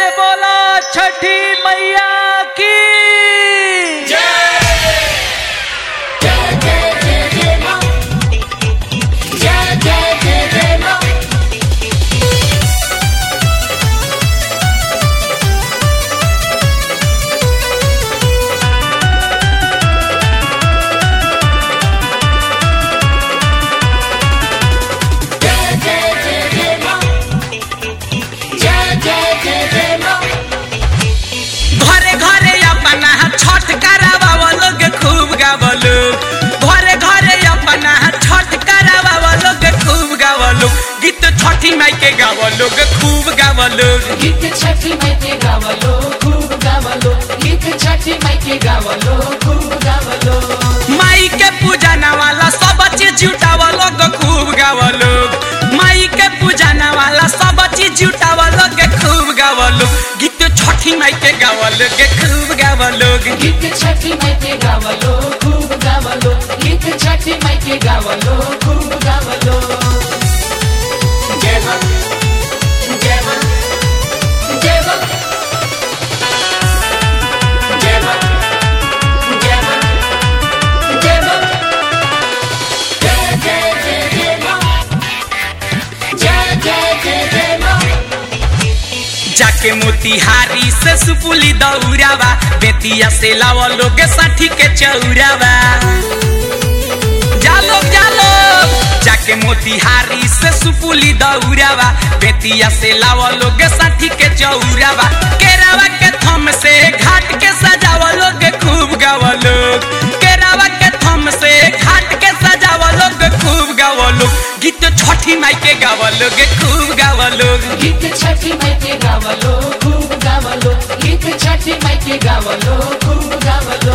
बोला छठी मैया की घरे घरे अपना छठ करावा लोग खूब गावा लोग घरे घरे अपना छठ करावा लोग खूब गावा लोग गीत छठी माई के गावा लोग खूब गावा लोग गीत छठी माई के गावलो खूब गावलो गीत छठी माई के गावलो खूब गावलो माई के पूजना वाला सब चीज जुटावा लोग खूब गावा लोग माई के पूजना वाला सब चीज जुटावा लोग खूब गावा लोग गीत छठी माई के गावा लोग खूब गावा लोग गीत छठी माई के गावलो खूब गावलो गीत छठी माई के गावलो खूब गावलो जय मां जय मां जय मां जय मां जय मां जय मां जय जय जय जय मां जय जय जय जय मां जाके मोतिहारी से सुपुली दौरावा बेतिया से लावा लोग साठी के चौरावा जा लोग जा लोग जाके मोतिहारी से सुपुली दौरावा बेतिया से लावा लोग साठी के चौरावा केरावा के थम से घाट के सजावा लोग खूब गावा लोग केरावा के थम से घाट के सजावा लोग खूब गावा लोग गीत छठी माई के गावा लोग खूब गावा लोग गीत छठी माई के गावलो खूब गावलो गीत छठी माई के गावलो खूब गावलो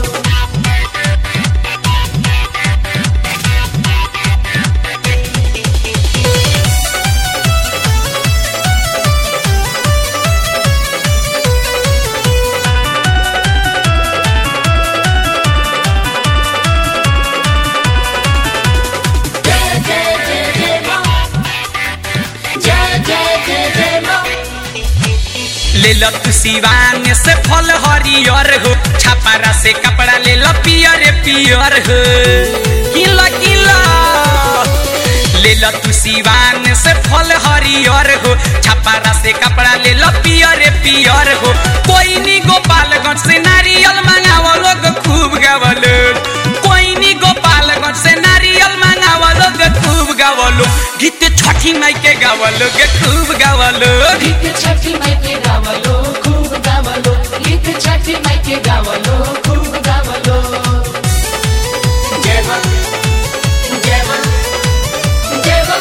जय जय जय जय मां जय जय जय जय मां ले लो तू सिवान से फल हरियर हो छापारा से कपड़ा ले लो पियर पियर हो किला किला ले लो तू सिवान से फल हरियर हो छापारा से कपड़ा ले लो पियर पियर हो कोई नी गोपालगंज से नारियल मंगावा लोग खूब गावा लोग कोई नी गोपालगंज से नारियल मंगावा लोग खूब गावा लोग गीत छठी माई के गावा लोग खूब गावा लोग गीत छठी माई के गावलो खूब गावलो गीत छठी माई के गावलो खूब गावलो जय मां जय मां जय मां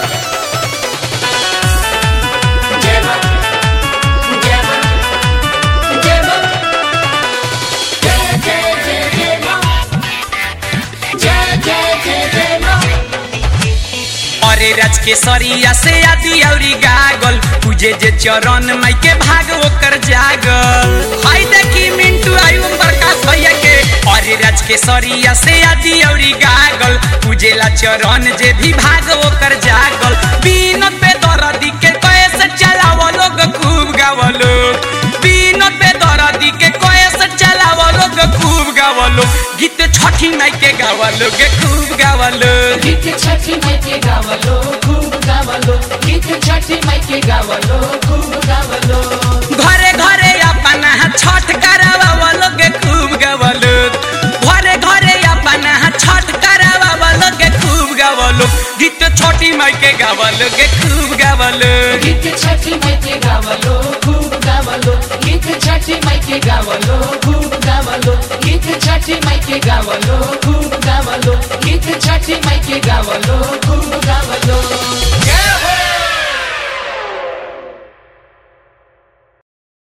जय मां जय मां जय मां जय जय जय जय मां जय जय जय जय मां अरे राज के सरिया से आदि औरी गागल पूजे जे चरण माई के भाग ओकर जागल हाय देखी मिंटू आयु प्रकाश भैया के अरे राज के सरिया से आदि औरी गागल पूजेला चरण जे भी भाग ओकर जागल बीन पे दरदी के कैसे चलाव लोग खूब गाव लोग बीन पे दरदी के कैसे चलाव लोग खूब गाव लोग गीत छठी माई के गाव लोग खूब गाव लोग गीत छठी माई के गावलो खूब गावलो गीत छठी माई के गावलो खूब गावलो घरे घरे अपना छठ करावा लोग खूब गवलो घरे घरे अपना छठ करावा लोग खूब गवलो गीत छोटी माई के गावलो के खूब गवलो गीत छठी माई के गावलो खूब गावलो गीत छठी माई के गावलो खूब गावलो गीत छठी माई के गावलो खूब गावलो गीत छठी माई के गावलो खूब गावलो